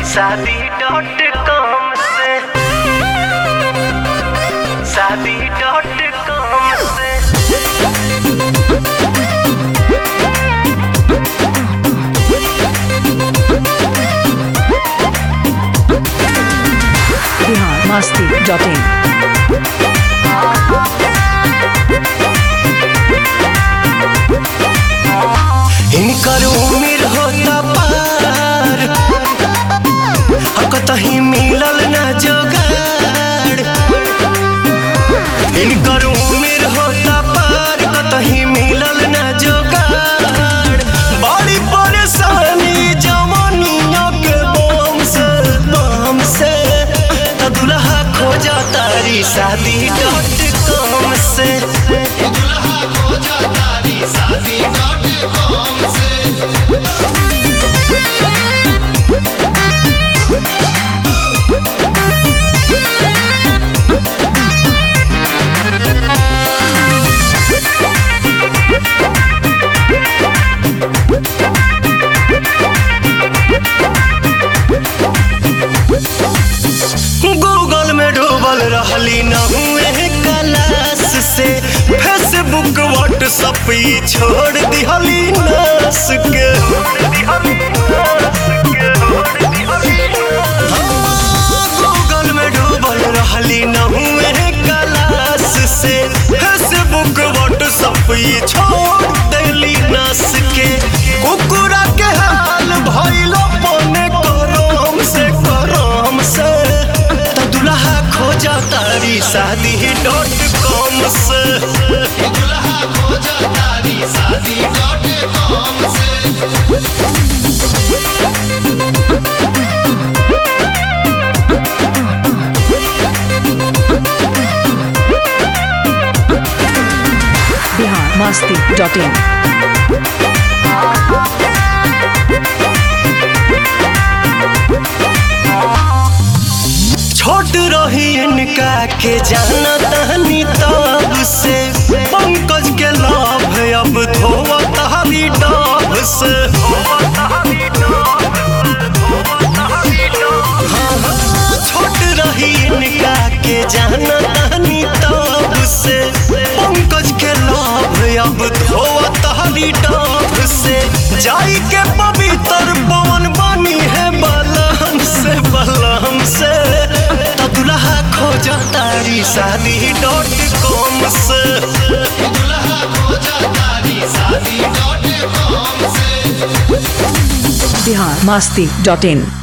शादी dot com से शादी डॉट कॉम से बिहार मस्ती डॉट इन इनकर उम्र होता पार आ कतही मिलल ना जोगाड़ इनकर उम्र होता पार कतही मिलल ना जोगाड़ बड़ी परेशानी जवानिया के बम से बम से त दुल्हा खोजा तारी शादी डॉट कॉम से गूगल में डूबल रहली न हुए क्लास से फेसबुक व्हाट्सअप ई छोड़ दिहली नस के गूगल में डूबल रहली न हुए क्लास से फेसबुक व्हाट्सअप ई छोड़ दिहली नस के कुकुरा के हाल भइलो पने करम से करम से त दुल्हा खोजा तारी शादी डॉट कॉम से बिहार मस्ती डॉट इन छोट रही इनका के जाना तहनी तब से पंकज के लाभ अब धोवा तहरी डाब से हाँ, हाँ, छोट रही इनका के जाना तहनी तब से पंकज के लाभ अब धोवा तहरी डाब से जाई के पवित्र पवन बनी है बलम से बलम से त दुल्हा खोजा तारी शादी डॉट कॉम से बिहार मस्ती डॉट इन